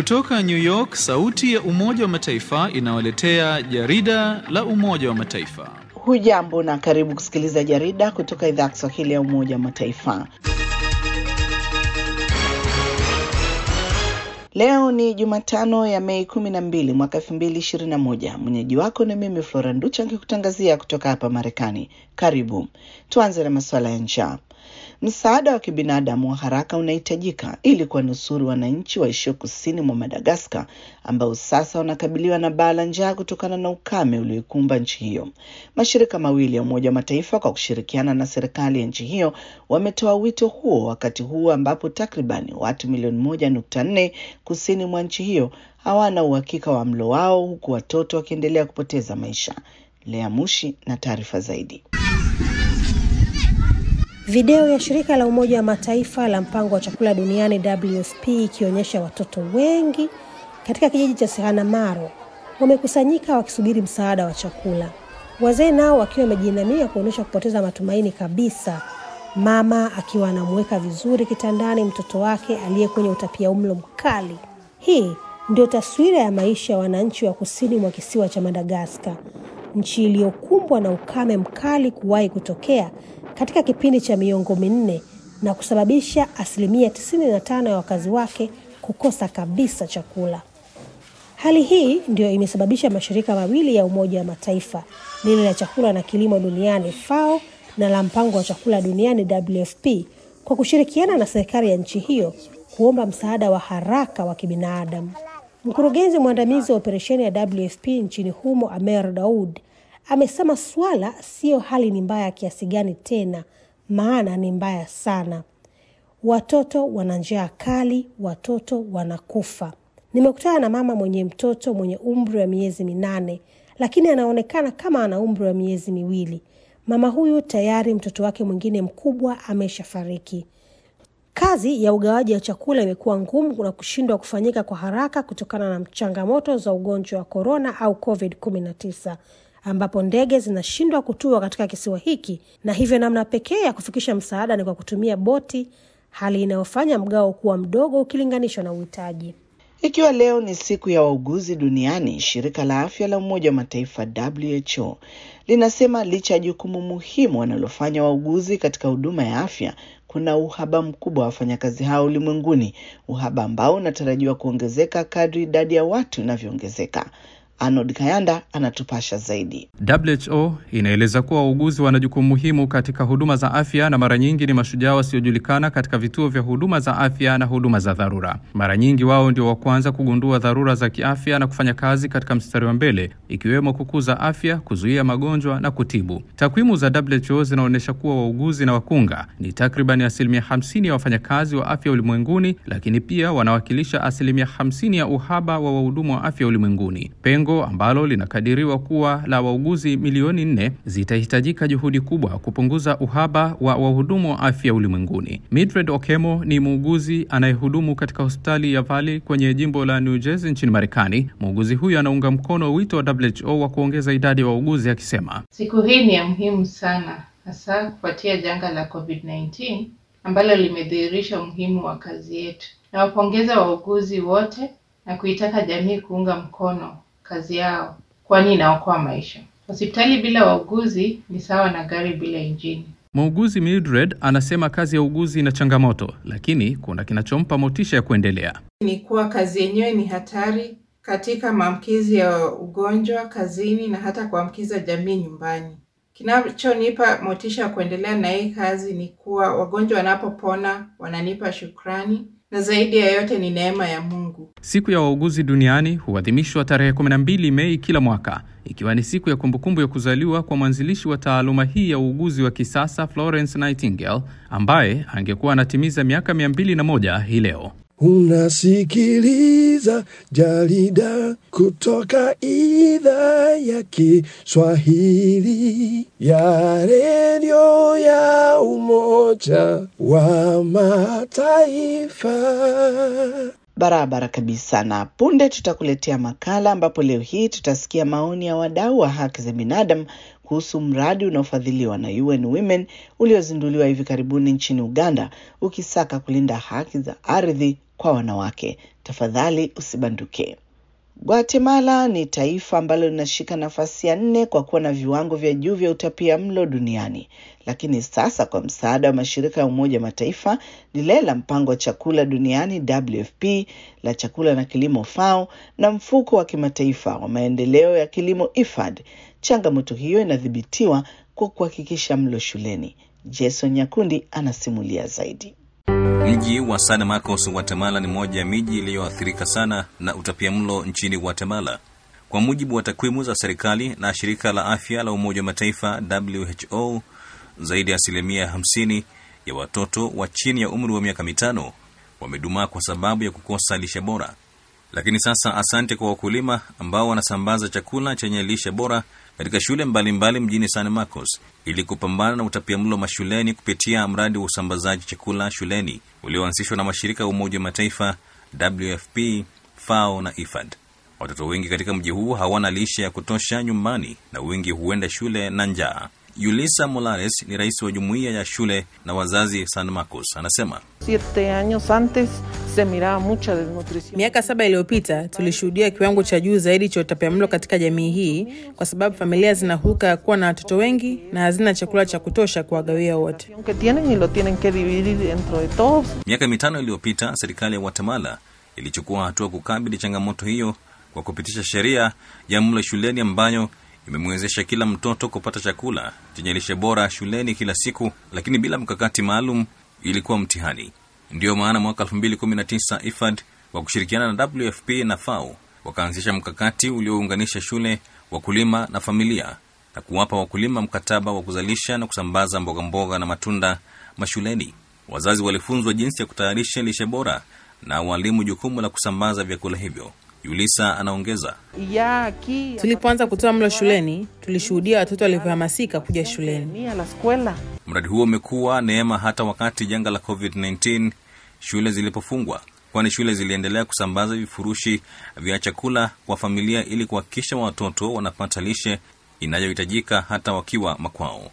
Kutoka New York, sauti ya Umoja wa Mataifa inawaletea jarida la Umoja wa Mataifa. Hujambo na karibu kusikiliza jarida kutoka idhaa ya Kiswahili ya Umoja wa Mataifa. Leo ni Jumatano ya Mei kumi na mbili mwaka elfu mbili ishirini na moja. Mwenyeji wako ni mimi Flora Nducha nikikutangazia kutoka hapa Marekani. Karibu. Tuanze na masuala ya njaa. Msaada wa kibinadamu wa haraka unahitajika ili kuwanusuru wananchi waishio kusini mwa Madagaskar ambao sasa wanakabiliwa na baa la njaa kutokana na ukame ulioikumba nchi hiyo. Mashirika mawili ya Umoja wa Mataifa kwa kushirikiana na serikali ya nchi hiyo wametoa wito huo wakati huu ambapo takribani watu milioni moja nukta nne kusini mwa nchi hiyo hawana uhakika wa mlo wao huku watoto wakiendelea kupoteza maisha. Lea Mushi na taarifa zaidi. Video ya shirika la Umoja wa Mataifa la mpango wa chakula duniani WFP ikionyesha watoto wengi katika kijiji cha Sehanamaro wamekusanyika wakisubiri msaada wa chakula, wazee nao wakiwa wamejiinamia kuonyesha kupoteza matumaini kabisa, mama akiwa anamweka vizuri kitandani mtoto wake aliye kwenye utapiamlo mkali. Hii ndio taswira ya maisha ya wananchi wa kusini mwa kisiwa cha Madagaskar, nchi iliyokumbwa na ukame mkali kuwahi kutokea katika kipindi cha miongo minne na kusababisha asilimia 95 ya wakazi wake kukosa kabisa chakula. Hali hii ndio imesababisha mashirika mawili ya Umoja wa Mataifa, lile la chakula na kilimo duniani FAO na la mpango wa chakula duniani WFP, kwa kushirikiana na serikali ya nchi hiyo kuomba msaada wa haraka wa kibinadamu. Mkurugenzi mwandamizi wa operesheni ya WFP nchini humo Amer Daud amesema swala siyo hali ni mbaya kiasi gani tena, maana ni mbaya sana. Watoto wana njaa kali, watoto wanakufa. Nimekutana na mama mwenye mtoto mwenye umri wa miezi minane, lakini anaonekana kama ana umri wa miezi miwili. Mama huyu tayari mtoto wake mwingine mkubwa ameshafariki. Kazi ya ugawaji wa chakula imekuwa ngumu na kushindwa kufanyika kwa haraka kutokana na changamoto za ugonjwa wa korona au COVID-19 ambapo ndege zinashindwa kutua katika kisiwa hiki na hivyo namna pekee ya kufikisha msaada ni kwa kutumia boti, hali inayofanya mgao kuwa mdogo ukilinganishwa na uhitaji. Ikiwa leo ni siku ya wauguzi duniani, shirika la afya la Umoja wa Mataifa WHO linasema licha ya jukumu muhimu wanalofanya wauguzi katika huduma ya afya, kuna uhaba mkubwa wa wafanyakazi hao ulimwenguni, uhaba ambao unatarajiwa kuongezeka kadri idadi ya watu inavyoongezeka. Arnold Kayanda anatupasha zaidi. WHO inaeleza kuwa wauguzi wana jukumu muhimu katika huduma za afya na mara nyingi ni mashujaa wasiojulikana katika vituo vya huduma za afya na huduma za dharura. Mara nyingi wao ndio wa kwanza kugundua dharura za kiafya na kufanya kazi katika mstari wa mbele, ikiwemo kukuza afya, kuzuia magonjwa na kutibu. Takwimu za WHO zinaonyesha kuwa wauguzi na wakunga ni takribani asilimia 50 ya wafanyakazi wa afya ulimwenguni, lakini pia wanawakilisha asilimia 50 ya uhaba wa wahudumu wa afya ulimwenguni. Pengo ambalo linakadiriwa kuwa la wauguzi milioni nne zitahitajika juhudi kubwa kupunguza uhaba wa wahudumu wa afya ulimwenguni. Mildred Okemo ni muuguzi anayehudumu katika hospitali ya Valley kwenye jimbo la New Jersey nchini Marekani. Muuguzi huyu anaunga mkono wito wa WHO wa kuongeza idadi ya wa wauguzi akisema, siku hii ni ya muhimu sana, hasa kufuatia janga la COVID-19 ambalo limedhihirisha umuhimu wa kazi yetu. Nawapongeza wauguzi wote na kuitaka jamii kuunga mkono kazi yao kwani inaokoa maisha. Hospitali bila wauguzi ni sawa na gari bila injini. Muuguzi Mildred anasema kazi ya uuguzi ina changamoto, lakini kuna kinachompa motisha ya kuendelea. Ni kuwa kazi yenyewe ni hatari katika maambukizi ya ugonjwa kazini na hata kuambukiza jamii nyumbani. Kinachonipa motisha ya kuendelea na hii kazi ni kuwa wagonjwa wanapopona wananipa shukrani na zaidi ya yote ni neema ya Mungu. Siku ya wauguzi duniani huadhimishwa tarehe 12 Mei kila mwaka, ikiwa ni siku ya kumbukumbu ya kuzaliwa kwa mwanzilishi wa taaluma hii ya uuguzi wa kisasa Florence Nightingale, ambaye angekuwa anatimiza miaka 201 hii leo. Unasikiliza jarida kutoka idhaa ya Kiswahili ya redio ya Umoja wa Mataifa. Barabara kabisa. Na punde tutakuletea makala ambapo leo hii tutasikia maoni ya wadau wa haki za binadamu kuhusu mradi unaofadhiliwa na UN Women uliozinduliwa hivi karibuni nchini Uganda ukisaka kulinda haki za ardhi kwa wanawake. Tafadhali usibanduke. Guatemala ni taifa ambalo linashika nafasi ya nne kwa kuwa na viwango vya juu vya utapia mlo duniani, lakini sasa kwa msaada wa mashirika ya Umoja Mataifa, lile la mpango wa chakula duniani WFP, la chakula na kilimo FAO na mfuko wa kimataifa wa maendeleo ya kilimo IFAD, changamoto hiyo inadhibitiwa kwa kuhakikisha mlo shuleni. Jason Nyakundi anasimulia zaidi. Mji wa San Marcos, Guatemala ni moja ya miji iliyoathirika sana na utapiamlo nchini Guatemala. Kwa mujibu wa takwimu za serikali na shirika la afya la Umoja wa Mataifa WHO, zaidi ya asilimia 50 ya watoto wa chini ya umri wa miaka mitano wamedumaa kwa sababu ya kukosa lishe bora. Lakini sasa, asante kwa wakulima ambao wanasambaza chakula chenye lishe bora katika shule mbalimbali mbali mjini San Marcos ili kupambana na utapiamlo mashuleni kupitia mradi wa usambazaji chakula shuleni ulioanzishwa na mashirika ya Umoja wa Mataifa WFP, FAO na IFAD. Watoto wengi katika mji huu hawana lishe ya kutosha nyumbani na wengi huenda shule na njaa. Yulisa Molares ni rais wa jumuiya ya shule na wazazi San Marcos, anasema Siete años antes se miraba mucha desnutrición. Miaka saba iliyopita tulishuhudia kiwango cha juu zaidi cha utapiamlo katika jamii hii, kwa sababu familia zinahuka kuwa na watoto wengi na hazina chakula cha kutosha kuwagawia wote. que tienen y lo tienen que dividir dentro de todos. Miaka mitano iliyopita serikali ya Guatemala ilichukua hatua kukabili changamoto hiyo kwa kupitisha sheria ya mlo shuleni ambayo imemwezesha kila mtoto kupata chakula chenye lishe bora shuleni kila siku, lakini bila mkakati maalum ilikuwa mtihani. Ndiyo maana mwaka 2019 IFAD kwa kushirikiana na WFP na FAO wakaanzisha mkakati uliounganisha shule, wakulima na familia na kuwapa wakulima mkataba wa kuzalisha na kusambaza mboga mboga na matunda mashuleni. Wazazi walifunzwa jinsi ya kutayarisha lishe bora na walimu jukumu la kusambaza vyakula hivyo. Yulisa anaongeza. Y ya aquí Tulipoanza kutoa mlo shuleni, tulishuhudia watoto walivyohamasika kuja shuleni. venía a la escuela. Mradi huo umekuwa neema hata wakati janga la COVID-19 shule zilipofungwa, kwani shule ziliendelea kusambaza vifurushi vya chakula kwa familia ili kuhakikisha watoto wanapata lishe inayohitajika hata wakiwa makwao.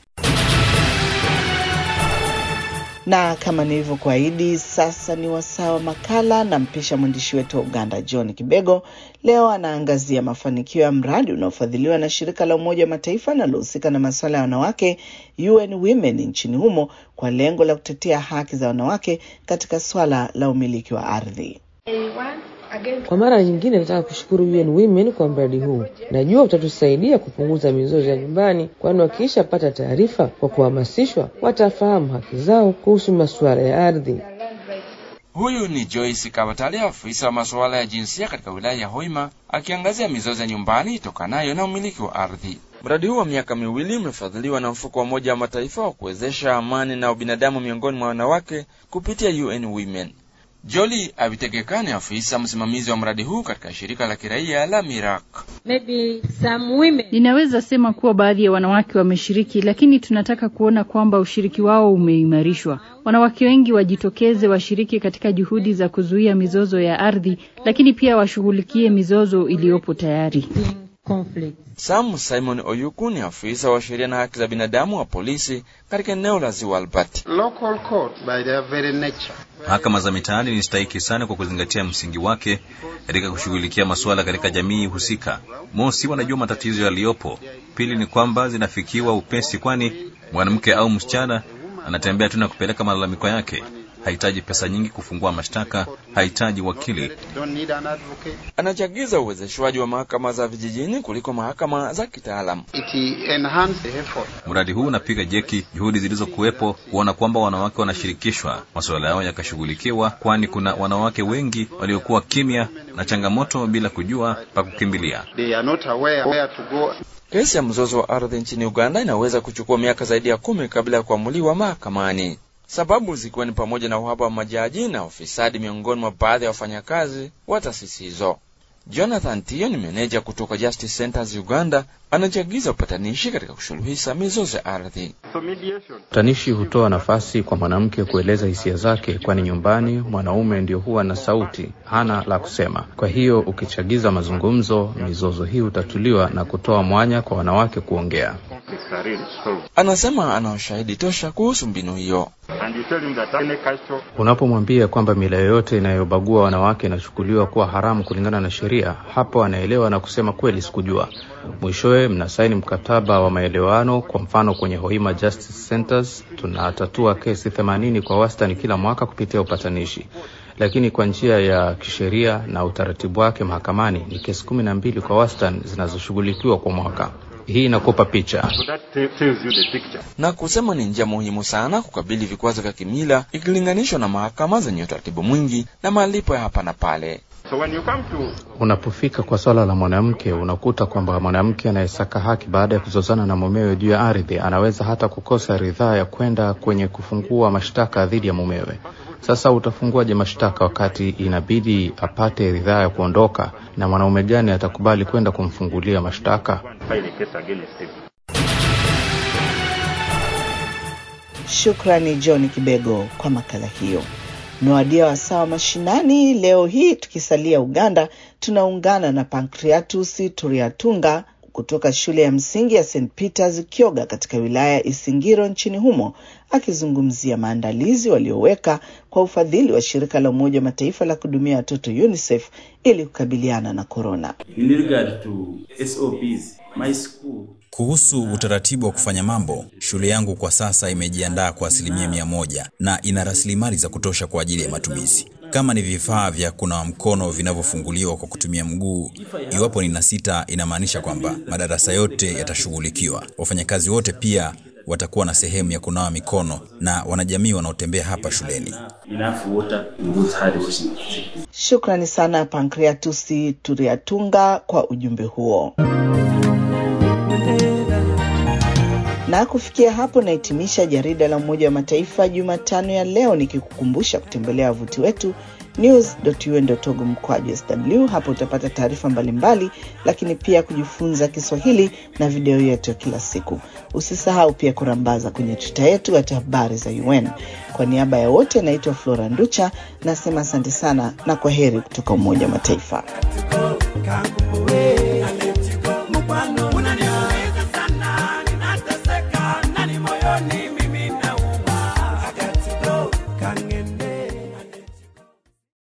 Na kama nilivyokuahidi, sasa ni wasaa wa makala na mpisha mwandishi wetu wa Uganda John Kibego. Leo anaangazia mafanikio ya mradi unaofadhiliwa na shirika la Umoja wa Mataifa linalohusika na masuala ya wanawake UN Women nchini humo kwa lengo la kutetea haki za wanawake katika swala la umiliki wa ardhi. Kwa mara nyingine nataka kushukuru UN Women kwa mradi huu. Najua utatusaidia kupunguza mizozo ya nyumbani, kwani wakishapata taarifa kwa kuhamasishwa, watafahamu haki zao kuhusu masuala ya ardhi. Huyu ni Joyce Kabatale, afisa wa masuala ya jinsia katika wilaya ya Hoima, akiangazia mizozo ya nyumbani itokanayo na umiliki wa ardhi. Mradi huu wa miaka miwili umefadhiliwa na mfuko wa Umoja wa Mataifa wa kuwezesha amani na ubinadamu miongoni mwa wanawake kupitia UN Women. Joli Abitegekane, afisa msimamizi wa mradi huu katika shirika la kiraia la Mirak. Ninaweza sema kuwa baadhi ya wanawake wameshiriki, lakini tunataka kuona kwamba ushiriki wao umeimarishwa. Wanawake wengi wajitokeze, washiriki katika juhudi za kuzuia mizozo ya ardhi, lakini pia washughulikie mizozo iliyopo tayari. Sam Simon Oyuku ni afisa wa sheria na haki za binadamu wa polisi katika eneo la Ziwa Albert. Mahakama za mitaani ni stahiki sana kwa kuzingatia msingi wake katika kushughulikia masuala katika jamii husika. Mosi, wanajua matatizo yaliyopo. Pili ni kwamba zinafikiwa upesi, kwani mwanamke au msichana anatembea tu na kupeleka malalamiko yake. Hahitaji pesa nyingi kufungua mashtaka, hahitaji wakili. Anachagiza uwezeshwaji wa mahakama za vijijini kuliko mahakama za kitaalamu. Mradi huu unapiga jeki juhudi zilizokuwepo kuona kwamba wanawake wanashirikishwa, masuala yao yakashughulikiwa, kwani kuna wanawake wengi waliokuwa kimya na changamoto bila kujua pa kukimbilia. Kesi ya mzozo wa ardhi nchini Uganda inaweza kuchukua miaka zaidi ya kumi kabla ya kuamuliwa mahakamani, sababu zikiwa ni pamoja na uhaba wa majaji na ufisadi miongoni mwa baadhi ya wafanyakazi wa taasisi hizo. Jonathan Tio ni meneja kutoka Justice Centers Uganda, anachagiza upatanishi katika kusuluhisha mizozo ya ardhi. Upatanishi hutoa nafasi kwa mwanamke kueleza hisia zake, kwani nyumbani mwanaume ndio huwa na sauti, hana la kusema. Kwa hiyo ukichagiza mazungumzo, mizozo hii hutatuliwa na kutoa mwanya kwa wanawake kuongea. Anasema ana ushahidi tosha kuhusu mbinu hiyo. Unapomwambia kwamba mila yoyote inayobagua wanawake inachukuliwa kuwa haramu kulingana na sheria, hapo anaelewa na kusema kweli, sikujua. Mwishowe mnasaini mkataba wa maelewano. Kwa mfano, kwenye Hoima Justice Centers tunatatua kesi themanini kwa wastani kila mwaka kupitia upatanishi, lakini kwa njia ya kisheria na utaratibu wake mahakamani ni kesi kumi na mbili kwa wastani zinazoshughulikiwa kwa mwaka. Hii inakupa picha na kusema ni njia muhimu sana kukabili vikwazo vya kimila ikilinganishwa na mahakama zenye utaratibu mwingi na malipo ya hapa na pale. So when you come to... unapofika kwa swala la mwanamke, unakuta kwamba mwanamke anayesaka haki baada ya kuzozana na mumewe juu ya ardhi anaweza hata kukosa ridhaa ya kwenda kwenye kufungua mashtaka dhidi ya mumewe. Sasa utafunguaje mashtaka wakati inabidi apate ridhaa ya kuondoka? Na mwanaume gani atakubali kwenda kumfungulia mashtaka? Shukrani John Kibego kwa makala hiyo. Mewadia wasawa mashinani. Leo hii tukisalia Uganda, tunaungana na Pancreatus Turiatunga kutoka shule ya msingi ya St Peters Kyoga katika wilaya ya Isingiro nchini humo, akizungumzia maandalizi walioweka kwa ufadhili wa shirika la Umoja wa Mataifa la kuhudumia watoto UNICEF ili kukabiliana na korona. Kuhusu utaratibu wa kufanya mambo, shule yangu kwa sasa imejiandaa kwa asilimia mia moja na ina rasilimali za kutosha kwa ajili ya matumizi. Kama ni vifaa vya kunawa mkono vinavyofunguliwa kwa kutumia mguu, iwapo nina sita, inamaanisha kwamba madarasa yote yatashughulikiwa. Wafanyakazi wote pia watakuwa na sehemu ya kunawa mikono na wanajamii wanaotembea hapa shuleni. Shukrani sana Pancreatus Turiatunga kwa ujumbe huo. Na kufikia hapo nahitimisha jarida la Umoja wa Mataifa Jumatano ya leo, nikikukumbusha kutembelea wavuti wetu news.un.org mkwaju sw. Hapo utapata taarifa mbalimbali, lakini pia kujifunza Kiswahili na video yetu ya kila siku. Usisahau pia kurambaza kwenye tuta yetu hata habari za UN. Kwa niaba ya wote, naitwa Flora Nducha, nasema asante sana na kwa heri kutoka Umoja wa Mataifa.